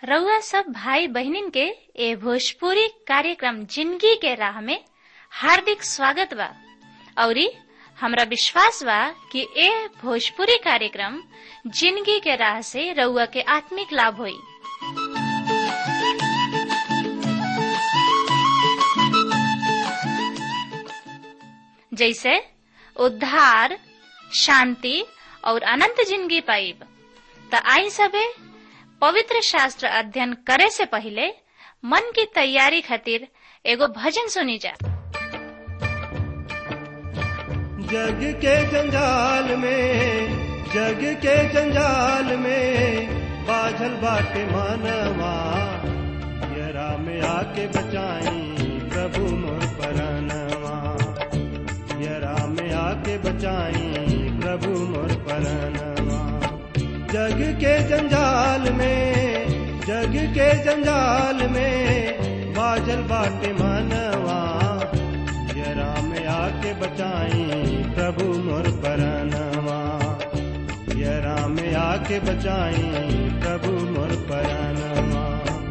रउआ सब भाई बहिनीन के ए भोजपुरी कार्यक्रम जिंदगी के राह में हार्दिक स्वागत बा औरी हमरा विश्वास बा कि ए भोजपुरी कार्यक्रम जिंदगी के राह से रउआ के आत्मिक लाभ होई जैसे उद्धार शांति और अनंत जिंदगी पाइब त आई सबे पवित्र शास्त्र अध्ययन करे से पहले मन की तैयारी खातिर एगो भजन सुनी जा जग के जंजाल में जग के जंजाल में बाझल बाटे मानवा यरा में आके बचाई प्रभु मोर परानवा यरा में आके बचाई प्रभु मोर परानवा जग के जंजाल में जग के जंजाल में बाजल बाटे मानवा यरा में आके बचाई प्रभु मोर परानवा यरा में आके बचाई प्रभु मोर परानवा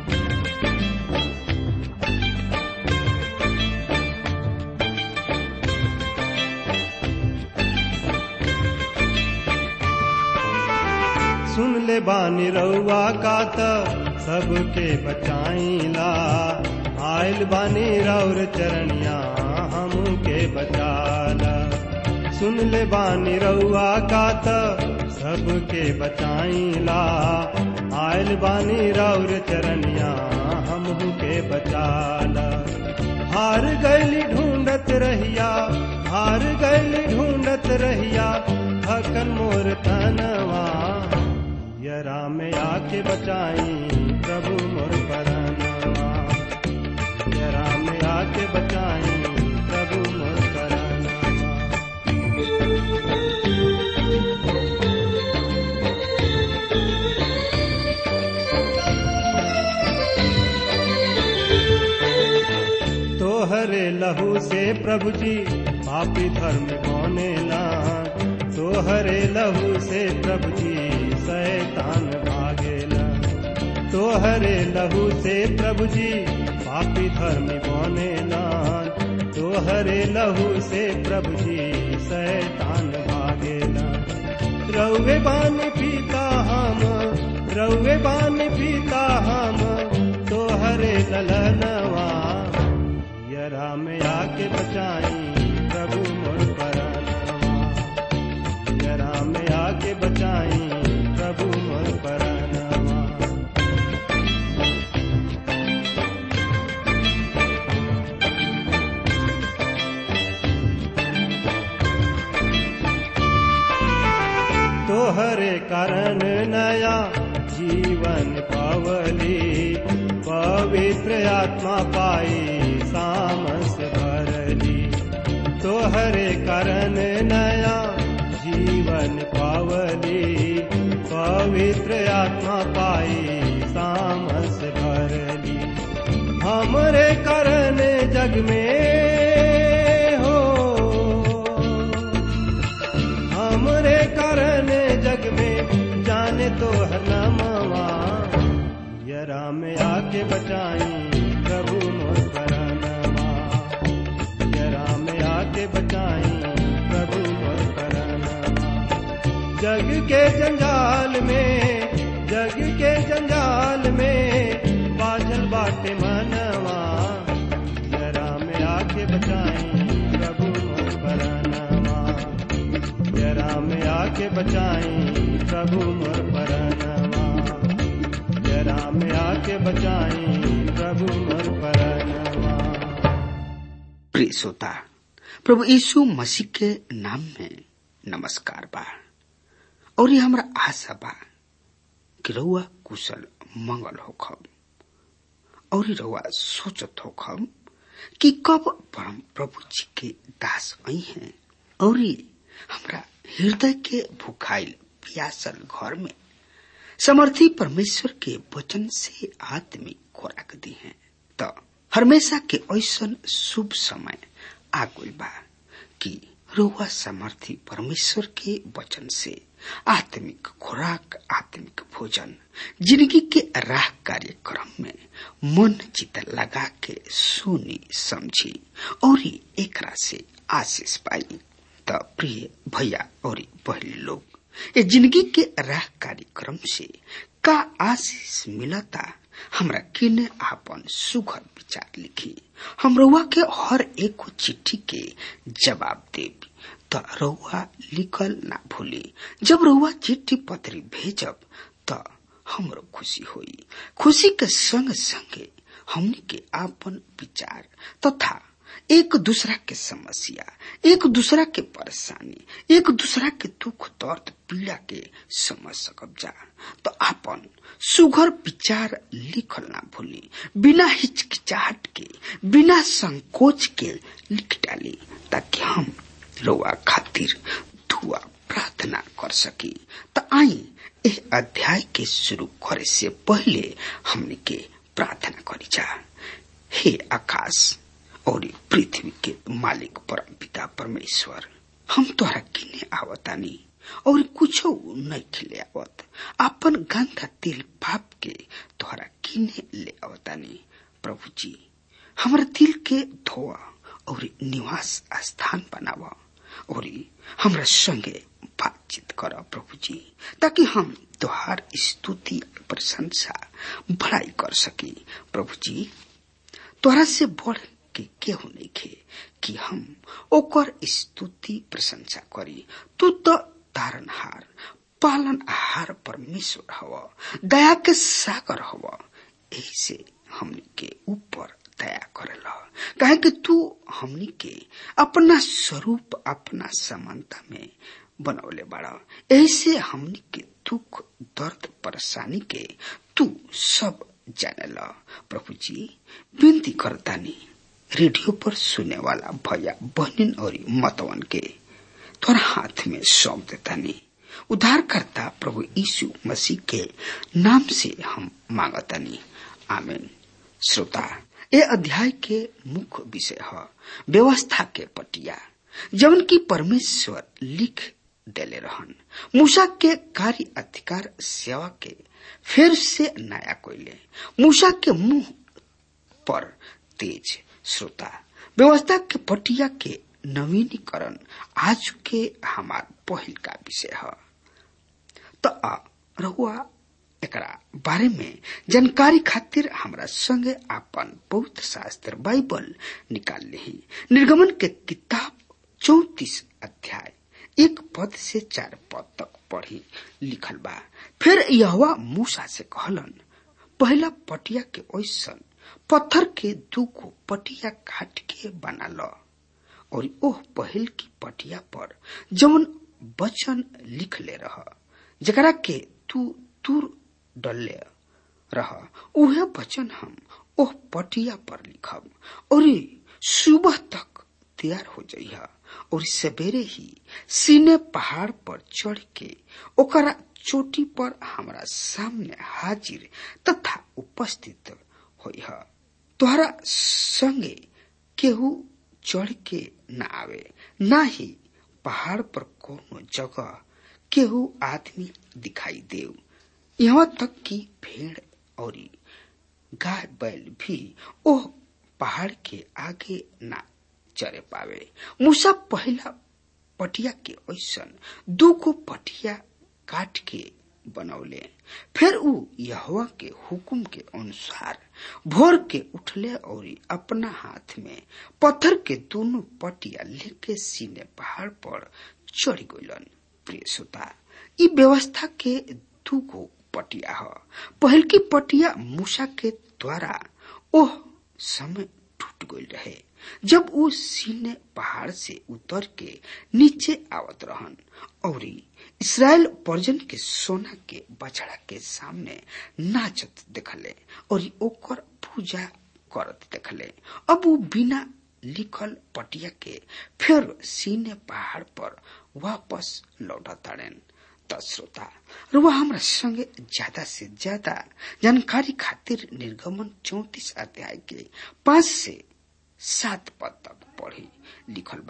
सुन ले बानी रउआ का त सबके बचाईला आयल बानी रौर चरणिया हमू के बचाला सुन ले बानी रउआ का त सबके बचाईला आयल बानी रौर चरणिया हमू के बचाला हार गैली ढूंढत रहिया हार गैली ढूंढत रहिया थकन मोर तनवा यरा में आके बचाई प्रभु मोर परानवा यरा में आके बचाई प्रभु मोर परानवा तोहरे लहू से प्रभु जी पापी धर्म कौने लान तोहरे लहू से प्रभु जी शैतान भागेला तोहरे लहू से प्रभु जी पापी धर्म बने लान तोहरे लहू से प्रभु जी शैतान भागेला रउे बान पीता हम रउे बान पीता हम तोहरे ललनवा यरा में आके बचाई प्रभु मोर परानवा यरा में आके बचाई प्रभु मोर परानवा तोहरे कारण नया जीवन पावली पवित्र आत्मा पाई सामस भरली तोहरे कारण नया जीवन पावली पवित्र आत्मा पाई सामस भरली हमरे कारण जग में हो हमरे कारण जग में जाने तो हर नामवा यरा में आके बचाई प्रभु मोर परानवा यरा में आके बचाई प्रभु मोर परानवा जग के जंजाल में जग के जंजाल में बाझल बाटे मनवा यरा में आके बचाई प्रभु मोर परानवा यरा में आके बचाई प्रभु मोर परानवा यरा में आके बचाई प्रभु मोर परानवा प्रिय श्रोता प्रभु यीशु मसीह के नाम में नमस्कार बा और ये हमरा आशा बा कि रउआ कुशल मंगल होखब और रउआ सोचत होखब कि कब परम प्रभु जी के दास आई हैं और हमरा हृदय के भुखाइल प्यासल घर में समर्थी परमेश्वर के वचन से आत्मिक खोराक दी है तो हमेशा के ऐसन शुभ समय आ गई बा कि रुआ समर्थी परमेश्वर के वचन से आत्मिक खुराक आत्मिक भोजन जिंदगी के राह कार्यक्रम में मन चित लगा के सुनी समझी और एकरा से आशीष पाई त प्रिय भैया और बहन लोग ये जिंदगी के राह कार्यक्रम से का आशीष मिलता हमरा किने आपन सुघर विचार लिखी हम रउआ के हर एक चिट्ठी के जवाब देब त रउआ लिखल ना भूली जब रउआ चिट्ठी पत्री भेजब त हमरो खुशी होई खुशी के संग संगे हमनी के आपन विचार तथा एक दूसरा के समस्या एक दूसरा के परेशानी एक दूसरा के दुख दर्द पीड़ा के समझ सकब जा तो आपन सुघर विचार लिखल ना भूली बिना हिचकिचाहट के बिना संकोच के लिख डाली ताकि हम रोआ खातिर दुआ प्रार्थना कर सकी तो आई एह अध्याय के शुरू करे से पहले हमने के प्रार्थना करी जा हे आकाश और पृथ्वी के मालिक परम पिता परमेश्वर हम तोहरा किने आवतानी और कुछ नहीं खिले आवत अपन गंगा तिल पाप के तोहरा किने ले आवतानी प्रभु जी हमारे दिल के धोआ और निवास स्थान बनावा और हमरा संगे बातचीत कर प्रभु जी ताकि हम तोहार स्तुति प्रशंसा भलाई कर सकी प्रभु जी तोहरा से बढ़ के केहू नहीं खे कि हम ओकर स्तुति प्रशंसा करी तू तो तारनहार पालन आहार परमेश्वर हव दया के सागर हव ऐसे हमनी के ऊपर दया करेला कहे कि तू हमनी के अपना स्वरूप अपना समानता में बनौले बड़ा ऐसे हमनी के दुख दर्द परेशानी के तू सब जानेला प्रभु जी विनती करतानी रेडियो पर सुने वाला भैया बहनिन और मतवन के तोरा हाथ में सौंप देतानी उद्धारकर्ता प्रभु यीशु मसीह के नाम से हम मांगतानी आमीन श्रोता ये अध्याय के मुख्य विषय है व्यवस्था के पटिया जवन की परमेश्वर लिख देले रहन मूसा के कार्य अधिकार सेवा के फिर से नया कोयले मूसा के मुंह पर तेज श्रोता व्यवस्था के पटिया के नवीनीकरण आज के हमार पहल का विषय है तो रहुआ एकरा बारे में जानकारी खातिर हमरा संगे आपन पवित्र शास्त्र बाइबल निकाल ली निर्गमन के किताब चौतीस अध्याय एक पद से चार पद तक पढ़ी लिखल बा फिर यहवा मूसा से कहलन पहला पटिया के ओसन पत्थर के दूगो पटिया काट के बना ल और ओह पहल की पटिया पर जवन वचन लिख ले रह जकरा के तू दूर डले रह उहे वचन हम ओह पटिया पर लिखब और सुबह तक तैयार हो जाइह और सवेरे ही सीने पहाड़ पर चढ़ के ओकरा चोटी पर हमरा सामने हाजिर तथा उपस्थित होइह तोहरा संगे केहू चढ़ के न आवे न ही पहाड़ पर कोनो जगह केहू आदमी दिखाई देव यहाँ तक कि भेड़ और गाय बैल भी ओह पहाड़ के आगे ना चरे पावे मूसा पहला पटिया के ऐसन दूगो पटिया काट के बनौले फिर ऊ यहवा के हुकुम के अनुसार भोर के उठले और अपना हाथ में पत्थर के दोनों पटिया लेके सीने पहाड़ पर चढ़ गलन प्रिय श्रोता ई व्यवस्था के दूगो पटिया ह पहल की पटिया मूसा के द्वारा ओह समय टूट गई रहे जब वो सीने पहाड़ से उतर के नीचे आवत रहन और इसराइल पर्जन के सोना के बछड़ा के सामने नाचत देखले और ओकर पूजा करत देखले अब वो बिना लिखल पटिया के फिर सीने पहाड़ पर वापस लौटताड़ेन त श्रोता रुआ हमरा संगे ज्यादा से ज्यादा जानकारी खातिर निर्गमन चौतीस अध्याय के पांच से सात पद तक पढ़ी लिखल बा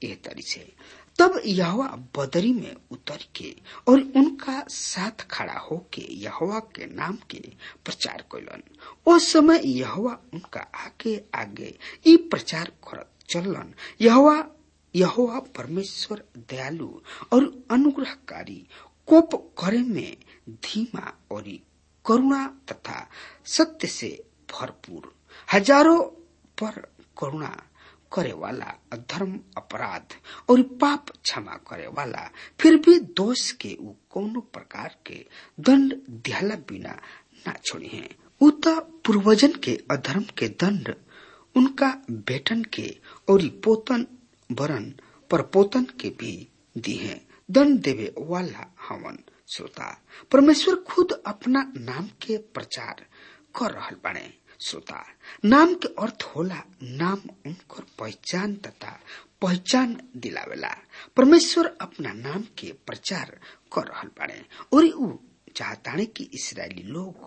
एह तरी से तब यहवा बदरी में उतर के और उनका साथ खड़ा होके यहवा के नाम के प्रचार कैलन उस समय यहवा उनका आगे आगे ई प्रचार करत चलन यहवा यहोवा परमेश्वर दयालु और अनुग्रहकारी कोप करे में धीमा और करुणा तथा सत्य से भरपूर हजारों पर करुणा करे वाला धर्म अपराध और पाप क्षमा करे वाला फिर भी दोष के उ कोनो प्रकार के दंड दिहला बिना ना छोड़ी है उ तो पूर्वजन के अधर्म के दंड उनका बेटन के और पोतन वरन पर पोतन के भी दी है दंड देवे वाला हवन श्रोता परमेश्वर खुद अपना नाम के प्रचार कर रहल बने श्रोता नाम के अर्थ होला नाम उनकर पहचान तथा पहचान दिलावेला परमेश्वर अपना नाम के प्रचार कर रहल बाड़े और उ चाहताने कि इसराइली लोग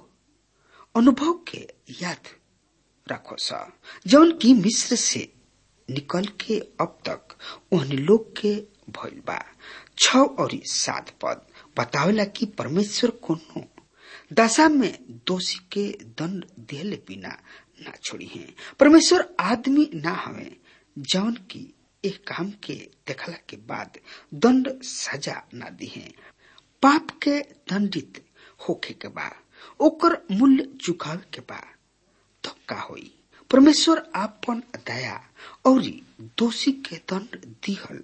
अनुभव के याद रखो सा जौन की मिस्र से निकल के अब तक ओहनी लोग के भइल बा छ और सात पद बतावेला कि परमेश्वर कोनो दशा में दोषी के दंड देले बिना ना छोड़ी है परमेश्वर आदमी ना हवे जौन की एक काम के देखला के बाद दंड सजा ना दी है पाप के दंडित होखे के बा ओकर मूल्य चुकावे के बा तो का होई परमेश्वर आपन दया और दोषी के दंड दिहल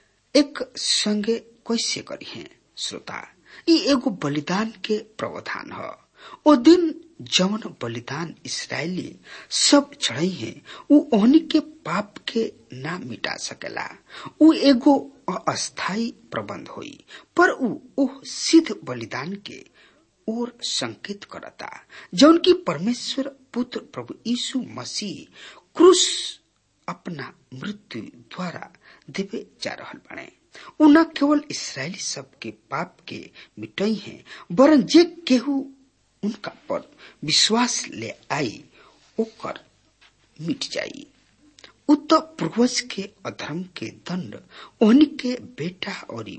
एक संगे कैसे करी है श्रोता ई एगो बलिदान के प्रावधान ह ओ दिन जवन बलिदान इसराइली सब चढ़ई है उ ओहनी के पाप के ना मिटा सकेला उ एगो अस्थाई प्रबंध होई पर उ ओह सिद्ध बलिदान के ओर संकेत करता जौन की परमेश्वर पुत्र प्रभु यीशु मसीह क्रूस अपना मृत्यु द्वारा देवे जा रहल बने उ न केवल इसराइली सब के पाप के मिटई है वरन जे केहू उनका पर विश्वास ले आई ओकर मिट जाई उ तो पूर्वज के अधर्म के दंड ओहनी के बेटा और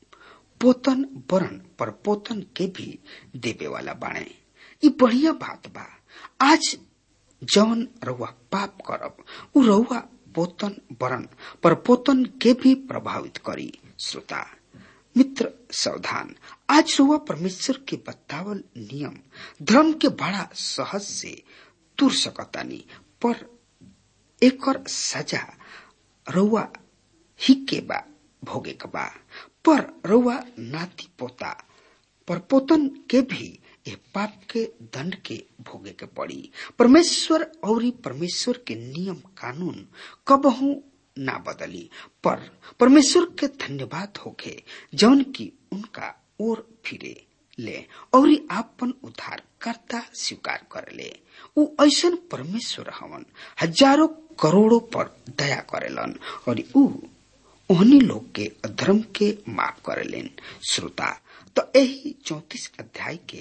पोतन वरण पर पोतन के भी देवे वाला बाणे ई बढ़िया बात बा आज जवन रउआ पाप करब उ रउआ पोतन वरण पर पोतन के भी प्रभावित करी श्रोता मित्र सावधान आज रउआ परमेश्वर के बतावल नियम धर्म के बड़ा सहज से तुर सकतानी पर एकर सजा रउआ ही के बा भोगे के बा पर रउआ नाती पोता पर पोतन के भी ए पाप के दंड के भोगे के पड़ी परमेश्वर और परमेश्वर के नियम कानून कबहू ना बदली पर परमेश्वर के धन्यवाद होके जौन की उनका ओर फिरे ले और आपन उद्धार करता स्वीकार कर ले उ ऐसन परमेश्वर हवन हजारों करोड़ों पर दया करेलन और उ ओहनी लोग के अधर्म के माफ करेलेन श्रोता तो यही चौतीस अध्याय के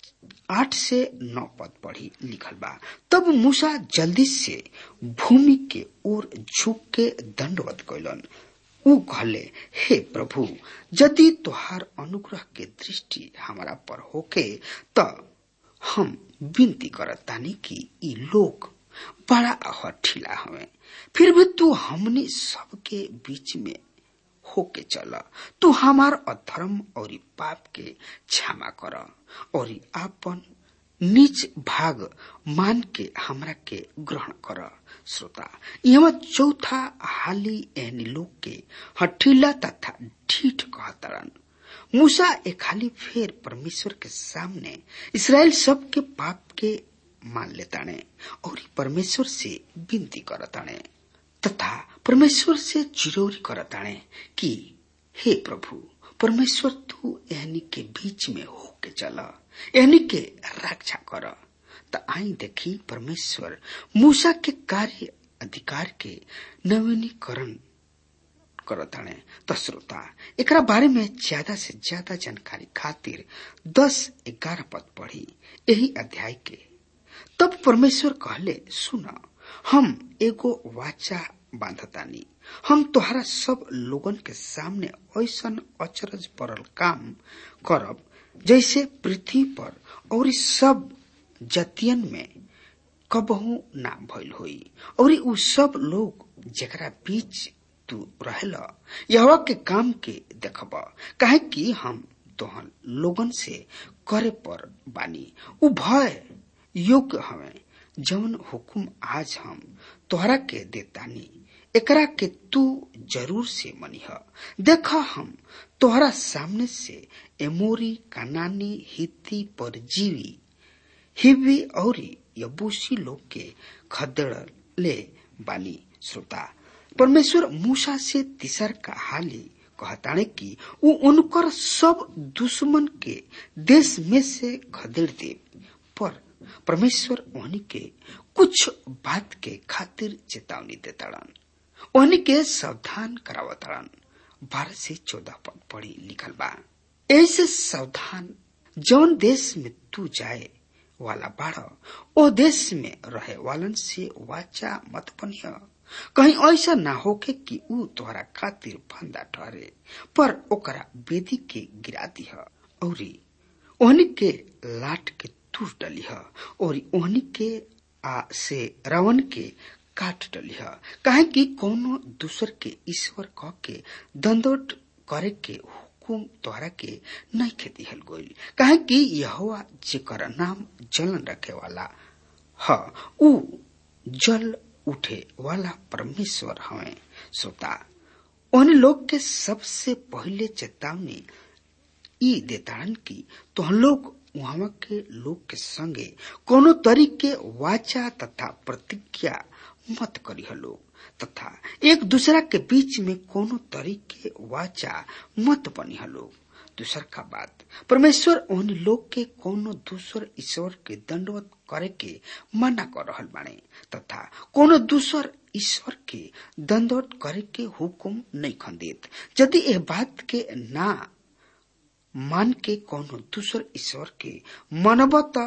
आठ से नौ पद पढ़ी लिखल बा तब मूसा जल्दी से भूमि के ओर झुक के दंडवत कैलन उ कहले हे प्रभु यदि तोहार अनुग्रह के दृष्टि हमारा पर होके त हम विनती करतानी कि ई लोग बड़ा हठीला हवे फिर भी तू हमनी सबके बीच में होके चल तू हमार अधर्म और पाप के क्षमा कर और आपन निज भाग मान के हमरा के ग्रहण कर श्रोता यहाँ चौथा हाली एहनी लोग के हठीला तथा ढीठ कहतरन मूसा एक हाली फेर परमेश्वर के सामने इसराइल सब के पाप के मान लेताने और परमेश्वर से विनती करताने तथा परमेश्वर से चिरौरी करताने कि हे प्रभु परमेश्वर तू एहनी के बीच में होके चला एहनी के रक्षा कर त आई देखी परमेश्वर मूसा के कार्य अधिकार के नवीनीकरण करताने त श्रोता एकरा बारे में ज्यादा से ज्यादा जानकारी खातिर दस ग्यारह पद पढ़ी यही अध्याय के तब परमेश्वर कहले सुन हम एगो वाचा बांधतानी हम तोहरा सब लोगन के सामने ऐसन अचरज परल काम करब जैसे पृथ्वी पर और सब जतियन में कबहू ना भइल होई और उ सब लोग जेकरा बीच तू रहल यहवा के काम के देखब काहे कि हम तोहन लोगन से करे पर बानी उ भय योग्य हवे जवन हुकुम आज हम तोहरा के देतानी एकरा के तू जरूर से मनिह देख हम तोहरा सामने से एमोरी कानानी हिती परजीवी हिब्बी और यबूसी लोग के खदेड़ ले बानी श्रोता परमेश्वर मूसा से तीसर का हाली कहताने कि उ उनकर सब दुश्मन के देश में से खदेड़ दे पर परमेश्वर ओहनी के कुछ बात के खातिर चेतावनी देताड़न ओहनी के सावधान करावताड़न बारह से चौदह पद पढ़ी लिखल बा ऐसे सावधान जौन देश में तू जाए वाला बाढ़ ओ देश में रहे वालन से वाचा मत बनिया कहीं ऐसा ना होके कि ऊ तोहरा खातिर फंदा ठहरे पर ओकरा बेदी के गिरा दिह औरी ओहनी के लाट के तूर डलिह और ओहनी के आ से रावण के काट डलिह काहे कि कोनो दूसर के ईश्वर कह के दंडोट करे के हुकुम तोहरा के नहीं खे दिहल गोइल काहे कि यहोवा जेकर नाम जलन रखे वाला ह ऊ जल उठे वाला परमेश्वर हवे श्रोता उन लोग के सबसे पहले चेतावनी ई देताड़न की तो लोग वहां के लोग के संगे कोनो तरीके वाचा तथा प्रतिज्ञा मत करी लोग तथा एक दूसरा के बीच में कोनो तरीके वाचा मत बनी लोग दूसर का बात परमेश्वर उन लोग के कोनो दूसर ईश्वर के दंडवत करे के मना कर रहल बाणे तथा कोनो दूसर ईश्वर के दंडवत करे के हुकुम नहीं खंदित यदि यह बात के ना मान के कोनो दूसर ईश्वर के मनबत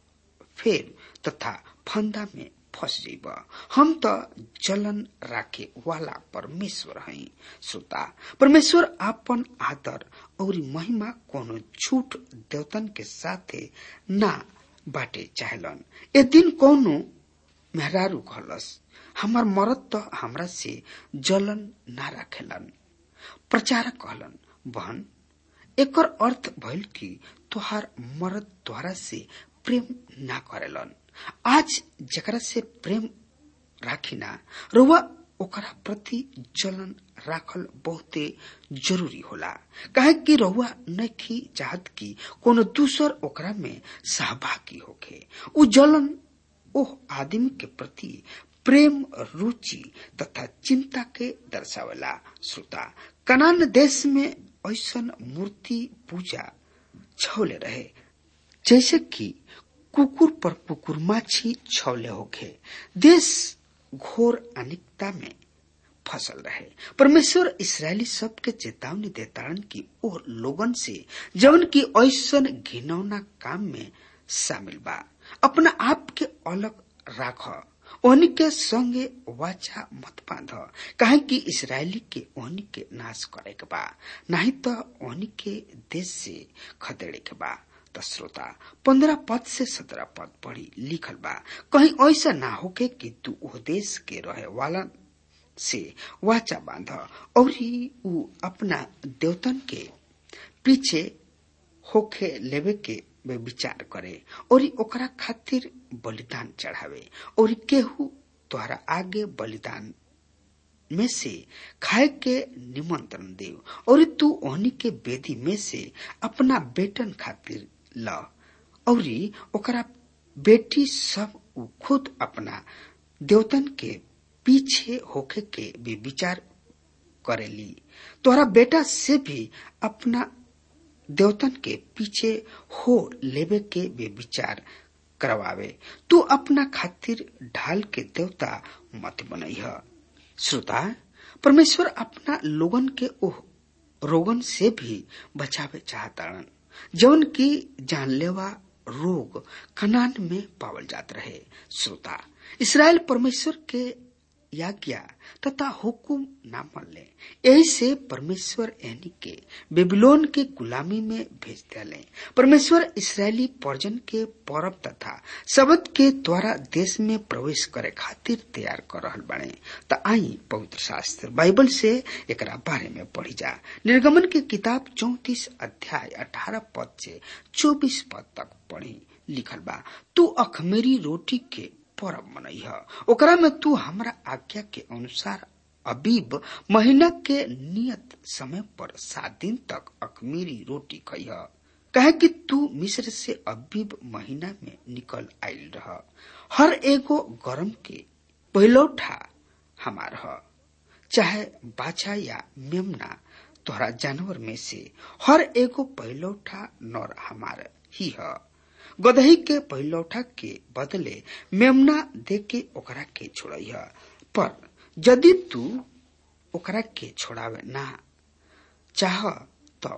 फेर तथा फंदा में फंस जाइब हम तो जलन राखे वाला परमेश्वर हई श्रोता परमेश्वर आपन आदर और महिमा कोनो झूठ देवतन के साथे ना बाटे चाहलन ए दिन कोनो मेहरारू कहलस हमार मरद तो हमरा से जलन ना राखेलन प्रचारक कहलन बहन एकर अर्थ भइल कि तोहार मरद तोहरा से प्रेम ना करेलन आज जकरा से प्रेम राखिना रुआ ओकरा प्रति जलन राखल बहुते जरूरी होला काहे कि रहुआ नहीं चाहत कि कोनो दूसर ओकरा में सहभागी होके उ जलन ओह आदमी के प्रति प्रेम रुचि तथा चिंता के दर्शावेला श्रोता कनान देश में ऐसन मूर्ति पूजा छौले रहे जैसे कि कुकुर पर कुकुर माछी छौले होखे देश घोर अनिकता में फसल रहे परमेश्वर इसराइली सब के चेतावनी देताड़न की ओ लोगन से जवन की ऐसन घिनौना काम में शामिल बा अपना आप के अलग राख ओहनी के संगे वाचा मत बांध काहे कि इसराइली के ओहनी के नाश करे के बा नहीं तो ओहनी के देश से खदेड़े के बा त श्रोता पंद्रह पद से सत्रह पद पढ़ी लिखल बा कहीं ऐसा ना होके कि तू ओ देश के रहे वाला से वाचा बांध और ऊ अपना देवतन के पीछे होखे लेवे के वे विचार करे और ओकरा खातिर बलिदान चढ़ावे और केहू तोहरा आगे बलिदान में से खाए के निमंत्रण दे और तू ओहनी के बेदी में से अपना बेटन खातिर ल और ओकरा बेटी सब उ खुद अपना देवतन के पीछे होके के भी विचार करेली तोहरा बेटा से भी अपना देवतन के पीछे हो लेवे के भी विचार करवावे तू अपना खातिर ढाल के देवता मत बनई श्रोता परमेश्वर अपना लोगन के ओह रोगन से भी बचावे चाहताड़न जौन की जानलेवा रोग कनान में पावल जात रहे श्रोता इसराइल परमेश्वर के याज्ञा तथा हुकुम न मनले यही से परमेश्वर एनी के बेबीलोन के गुलामी में भेज दिले परमेश्वर इसराइली पर्जन के परब तथा शब्द के द्वारा देश में प्रवेश करे खातिर तैयार कर रहल बने त आई पवित्र शास्त्र बाइबल से एकरा बारे में पढ़ी जा निर्गमन की किताब चौतीस अध्याय अठारह पद से चौबीस पद तक पढ़ी लिखल बा तू अखमेरी रोटी के परब मनई ओकरा में तू हमरा आज्ञा के अनुसार अबीब महीना के नियत समय पर सात दिन तक अखमीरी रोटी खइह कहे कि तू मिस्र से अबीब महीना में निकल आयल रह हर एगो गरम के पहलौठा हमार ह चाहे बाछा या मेमना तोहरा जानवर में से हर एगो पहलौठा नर हमार ही है गदही के पहिलौठा के बदले मेमना दे के ओकरा के छोड़िह पर यदि तू ओकरा के छोड़ावे ना चाह तो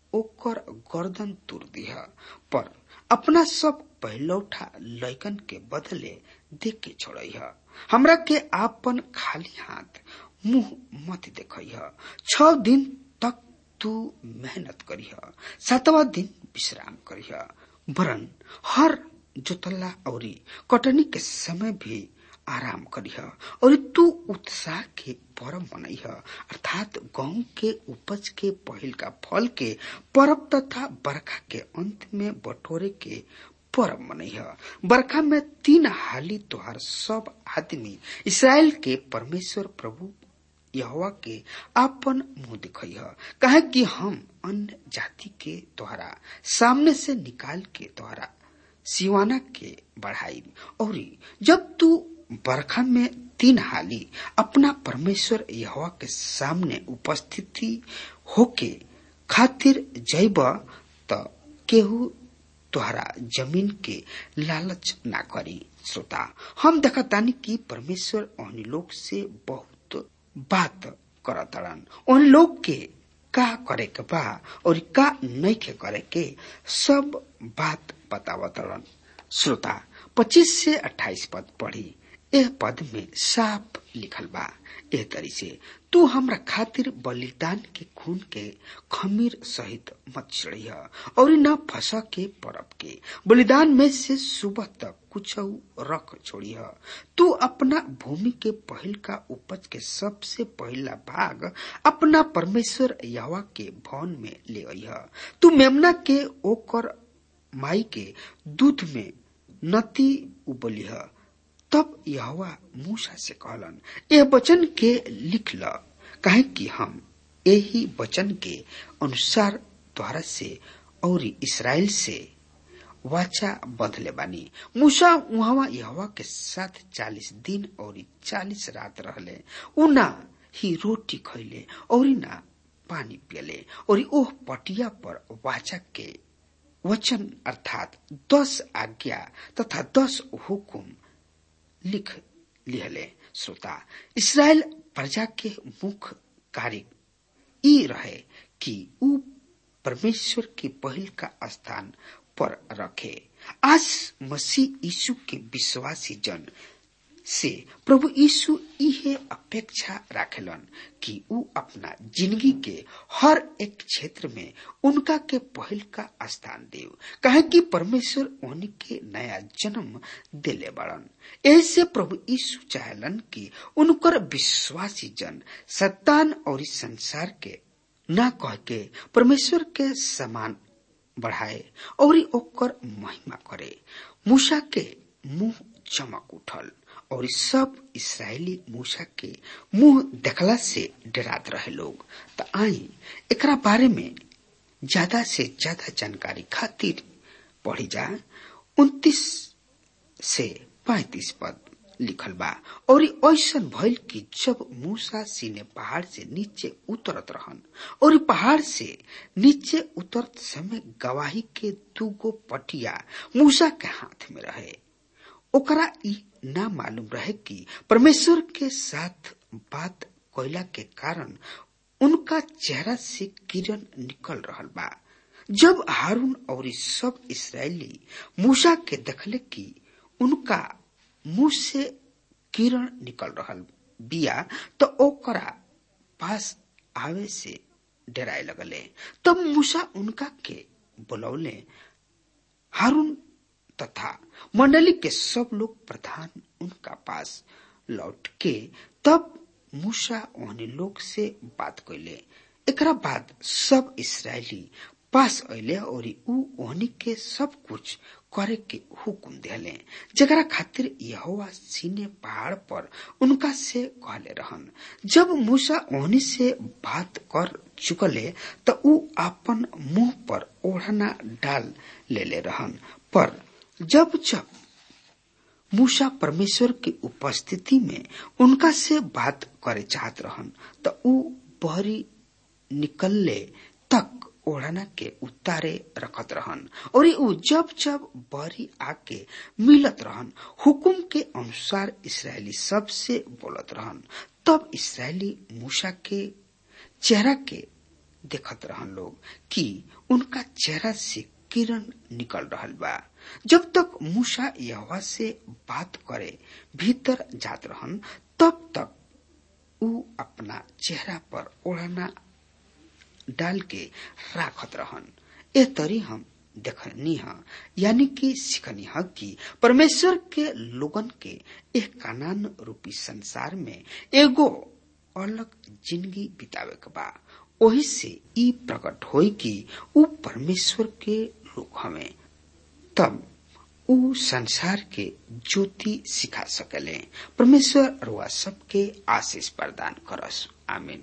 ओकर गर्दन तुर दिह पर अपना सब पहिलौठा लैकन के बदले दे के छोड़िह हमरा के आपन खाली हाथ मुंह मत देखिह छ दिन तक तू मेहनत करिह सातवा दिन विश्राम करिह वरन हर जोतला औरी कटनी के समय भी आराम करिह और तू उत्साह के परब मनइह अर्थात गेहूं के उपज के पहिल का फल के परब तथा बरखा के अंत में बटोरे के परब मनइह बरखा में तीन हाली तोहार सब आदमी इसराइल के परमेश्वर प्रभु यहोवा के आपन मुंह दिखइह कहे कि हम अन्य जाति के द्वारा सामने से निकाल के द्वारा सिवाना के बढ़ाई और जब तू बरखा में तीन हाली अपना परमेश्वर यहोवा के सामने उपस्थिति होके खातिर जैब त केहू तोहरा जमीन के लालच ना करी श्रोता हम देखतानी कि परमेश्वर ओहनी लोग से बहुत बात करतड़न उन लोग के का करे के बा और का नहीं के करे के सब बात बतावतड़न श्रोता 25 से 28 पद पढ़ी एह पद में साफ लिखल बा एह तरी से तू हमरा खातिर बलिदान के खून के खमीर सहित मत चढ़िया और न फंसा के परब के बलिदान में से सुबह तक कुछ रख छोड़िया तू अपना भूमि के पहल का उपज के सबसे पहला भाग अपना परमेश्वर यवा के भवन में ले अइह तू मेमना के ओकर माई के दूध में नती उबलिह तब यहोवा मूसा से कहलन यह वचन के लिख ल काहे कि हम यही वचन के अनुसार द्वारा से और इसराइल से वाचा बदले बानी मूसा वहां यहोवा के साथ चालीस दिन और चालीस रात रहले उना ही रोटी खैले और ना पानी पियले और ओह पटिया पर वाचा के वचन अर्थात दस आज्ञा तथा दस हुकुम लिख लिहले श्रोता इसराइल प्रजा के मुख्य कार्य ई रहे कि ऊ परमेश्वर के पहल का स्थान पर रखे आज मसीह यीशु के विश्वासी जन से प्रभु यीशु इहे अपेक्षा राखेलन कि ऊ अपना जिंदगी के हर एक क्षेत्र में उनका के पहल का स्थान देव कहे कि परमेश्वर उनके नया जन्म दिले बड़न ऐसे प्रभु यीशु चाहलन कि उनकर विश्वासी जन सत्तान और इस संसार के न कह के परमेश्वर के समान बढ़ाए और ओकर महिमा करे मूसा के मुंह चमक उठल और सब इसराइली मूसा के मुंह देखला से डरात रहे लोग तो आई एकरा बारे में ज्यादा से ज्यादा जानकारी खातिर पढ़ी जा उन्तीस से पैतीस पद लिखल बा और ऐसा भइल कि जब मूसा सीने पहाड़ से नीचे उतरत रहन और पहाड़ से नीचे उतरत समय गवाही के दूगो पटिया मूसा के हाथ में रहे ओकरा ई ना मालूम रहे कि परमेश्वर के साथ बात कोयला के कारण उनका चेहरा से किरण निकल रहल बा जब हारून और सब इसराइली मूसा के देखले कि उनका मुंह से किरण निकल रहल बिया तो ओकरा पास आवे से डराए लगले तब मूसा उनका के बुलौले हारून तथा मंडली के सब लोग प्रधान उनका पास लौट के तब मूसा ओहनी लोग से बात कैले एकरा बाद सब इसराइली पास अले और ऊ ओहनी के सब कुछ करे के हुकुम दिले जरा खातिर यहोवा सीने पहाड़ पर उनका से कहले रहन जब मूसा ओहनी से बात कर चुकले त ऊ अपन मुंह पर ओढ़ना डाल लेले रहन पर जब जब मूसा परमेश्वर की उपस्थिति में उनका से बात करे चाहत रहन त ऊ बहरी निकलले तक ओढ़ना के उतारे रखत रहन और ऊ जब जब बहरी आके मिलत रहन हुकुम के अनुसार इसराइली सब से बोलत रहन तब इसराइली मूसा के चेहरा के देखत रहन लोग कि उनका चेहरा से किरण निकल रहल बा जब तक मूसा यहोवा से बात करे भीतर जात रहन तब तक ऊ अपना चेहरा पर ओढ़ना डाल के राखत रहन ए तरी हम देखनी है यानी कि सीखनी है कि परमेश्वर के लोगन के एक कानान रूपी संसार में एगो अलग जिंदगी बितावे के बा ओही से ई प्रकट होई कि ऊ परमेश्वर के लोग हमें तब ऊ संसार के ज्योति सिखा सकले परमेश्वर रुआ सबके आशीष प्रदान करस आमीन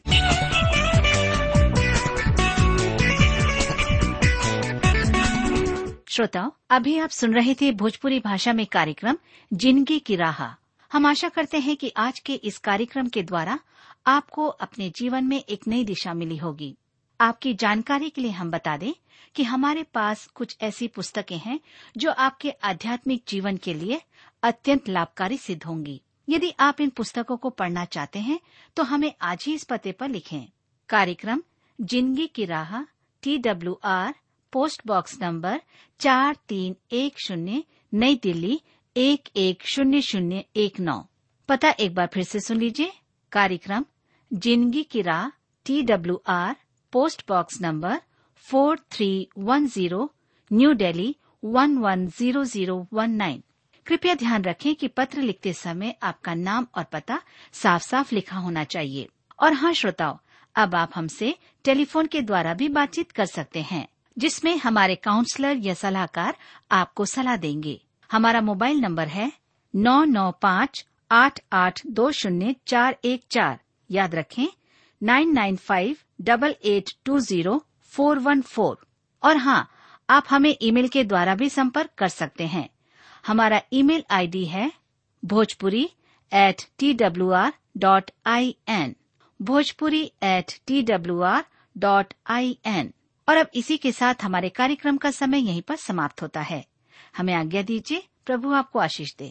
श्रोताओं अभी आप सुन रहे थे भोजपुरी भाषा में कार्यक्रम जिंदगी की राह हम आशा करते हैं कि आज के इस कार्यक्रम के द्वारा आपको अपने जीवन में एक नई दिशा मिली होगी आपकी जानकारी के लिए हम बता दें कि हमारे पास कुछ ऐसी पुस्तकें हैं जो आपके आध्यात्मिक जीवन के लिए अत्यंत लाभकारी सिद्ध होंगी यदि आप इन पुस्तकों को पढ़ना चाहते हैं तो हमें आज ही इस पते पर लिखें कार्यक्रम जिंदगी की राह T W R post box number चार तीन एक शून्य नई दिल्ली एक एक शून्य शून्य एक नौ पता एक बार फिर से सुन लीजिए कार्यक्रम जिंदगी की राह T W R post box number four three one zero new Delhi one one zero zero one nine कृपया ध्यान रखें कि पत्र लिखते समय आपका नाम और पता साफ साफ लिखा होना चाहिए और हाँ श्रोताओं अब आप हमसे टेलीफोन के द्वारा भी बातचीत कर सकते हैं जिसमें हमारे काउंसलर या सलाहकार आपको सलाह देंगे हमारा मोबाइल नंबर है नौ नौ पाँच आठ आठ दो शून्य चार एक चार याद रखें nine nine five double eight two zero four one four और हाँ आप हमें ईमेल के द्वारा भी संपर्क कर सकते हैं हमारा ईमेल आईडी है Bhojpuri at T W R dot I N Bhojpuri at T W R dot I N और अब इसी के साथ हमारे कार्यक्रम का समय यहीं पर समाप्त होता है हमें आज्ञा दीजिए प्रभु आपको आशीष दे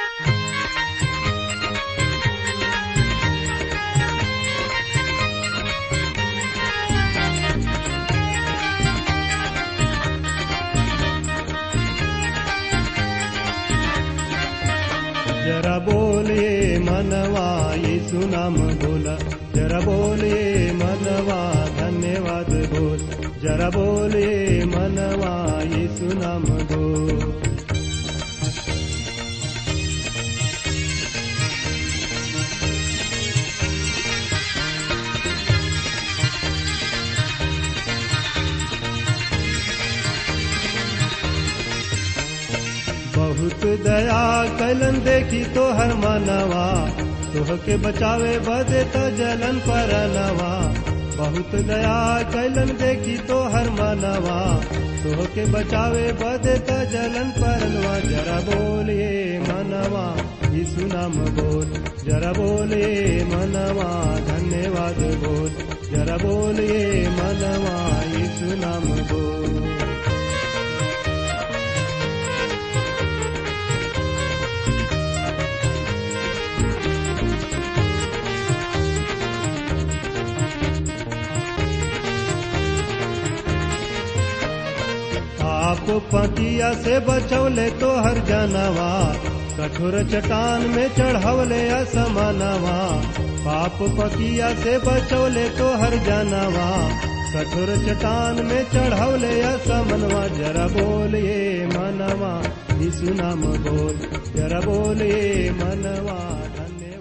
जरा बोलिए मनवा यीशु नाम बोला जरा बोलिए मनवा धन्यवाद बोल जरा बोलिए मनवा यीशु नाम बोल बहुत दया कलन देखी तो हर मानवा तोह के बचावे बदे तो जलन पर नवा बहुत दया कलन देखी तो हर मानवा तोह के बचावे बदे तो जलन पर नवा जरा बोलिए मनवा यीशु नाम बोल जरा बोलिए मनवा धन्यवाद बोल जरा बोलिए मनवा यीशु नाम बोल आप पतिया से बचौले तो हर जानवा कठोर चट्टान में चढ़वले असमनवा पाप पकिया से बचौले तो हर जानवा कठोर चट्टान में चढ़वले असमनवा जरा बोलिए मनवा यीशु नाम बोल जरा बोलिए मनवा धन्य